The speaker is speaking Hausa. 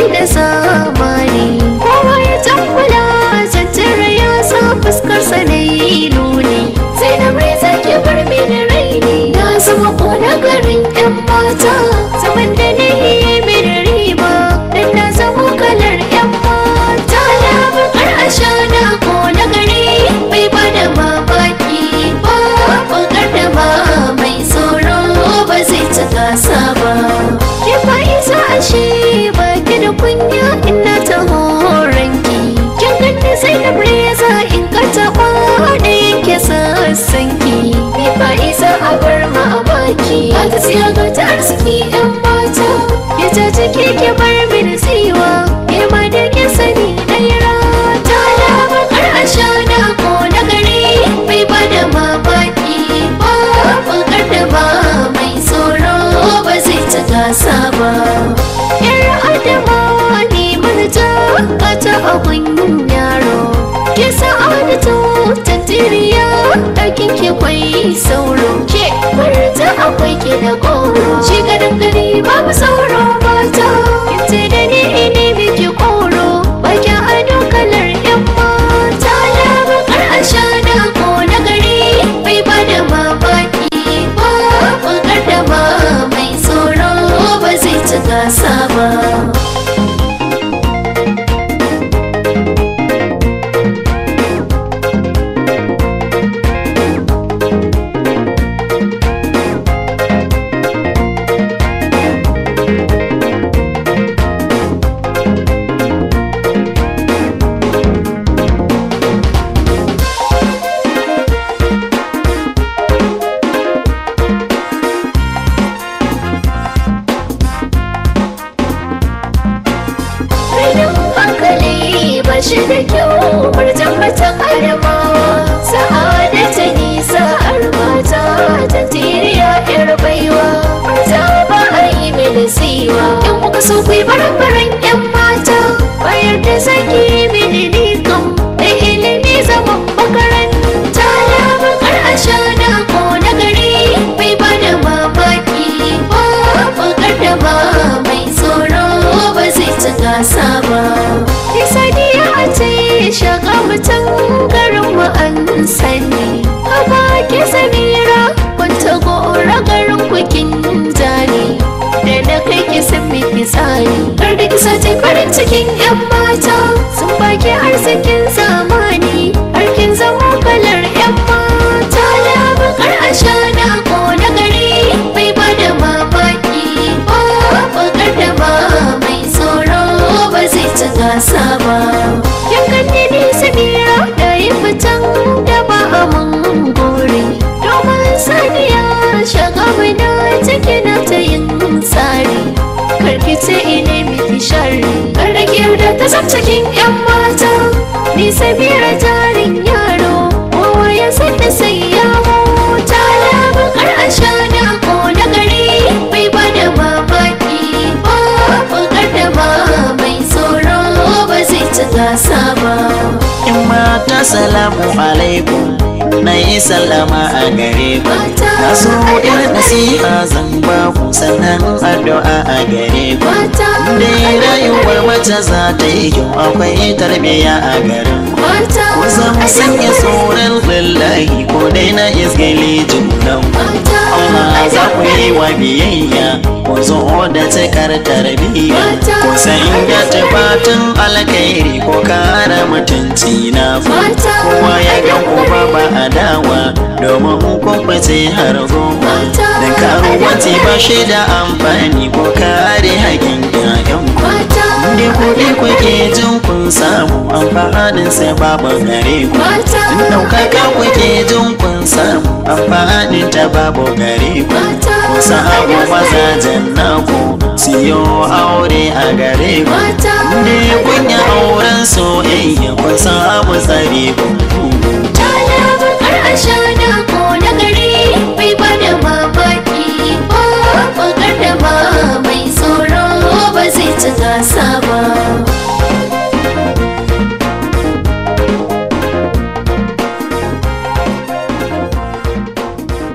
da zamani kowa ya tambula tattara ya sa fuskarsa na yi nuni sai na rai zaki bar mini raini na zama kona garin yan mata zaman da na yi mini riba dan na zama kalar yan mata na bakar ashana ko na gari bai bada mamaki ba bakar da ba mai tsoro ba zai ci gasa ba ke ba isa ashe ba ki da kunya ina ta horonki kin ganni sai na reza in ka taɓa da yanke sassanki ni ba isa a bar ma a baki ba ta siya ga ta arziki yan mata ya ta ciki ke bar mini tsiwa ke ma da ke sani ɗaya rata na bakar ashana ko na gari bai bada mamaki ba bakar da ba mai tsoro ba zai ci gasa ba yar adama ne manaja kata abun yaro ke sa'adatu tantiriya ɗakin ke kwai sauro ke marta akwai ke da koro shi garin gari babu sauro mata kince da ni ne miki koro baki ado kalar yan mata na bakar ashana ko na gari bai bada mamaki ba bakar da ba mai tsoro ba zai ci gasa ba Rainin hankali ba shi da kyau murjan mata karama sa'ada ta nisa armata ta tiriya yar baiwa murja ba a yi mini siwa in kuka so ku yi baran yan mata bayar da zaki mini nikan da ilimi zaman makaranta na bakar ashana ko na gari bai bada mamaki ba bakar da ba mai tsoro ba zai ci gasa ba Isaniya a ce shaka mutum garin mu an sani Haba ke samira kwanta gora garin kukin jani Da na kai ki san miki tsani Kar da kisa ce farin cikin yan mata Sun baki arzikin zamani Harkin zama kalar yan mata Na bakar ashana ko na gari Bai bada mamaki ba bakar da ba mai tsoro ba zai ci gasa ba yan ganni ne samira da yi fitan da ba a mun gore domin saniya shaga na take na ta yin tsari karkice ine miki shari kar da da ta zam cikin yan mata ni samira jarin yaro kowa ya san da sai ya mota labakar ashana ko na gari bai bada mamaki ba bakar da ba mai tsoro ba zai ci gasa ba in mata salamu alaikum na yi sallama a gare ku Mata, na so yar nasiha zan ba ku sannan addu'a a gare ku mata dai rayuwar mace za ta yi kyau akwai tarbiyya a garin ku mata ku zama sanya tsoron lillahi ko dai na isgali junan ku mata Allah za ku yi wa biyayya ku zo da cikar tarbiyya ku sanya tufatin alkhairi ko kare mutunci na ku Mata. kowa ya ga ku ba ba adawa domin kun fice har goma Mata. da karuwanci ba shi da amfani ko kare haƙin ƴaƴan ku mata Inda kuɗi kuke jin kun samu amfanin sai babu gare ku mata In ɗaukaka kuke jin kun samu amfanin ta babu gare ku Mata. Ku samu mazajen naku siyo aure a gare ku Mata. Ne kun yi auren soyayya kun samu tsare ku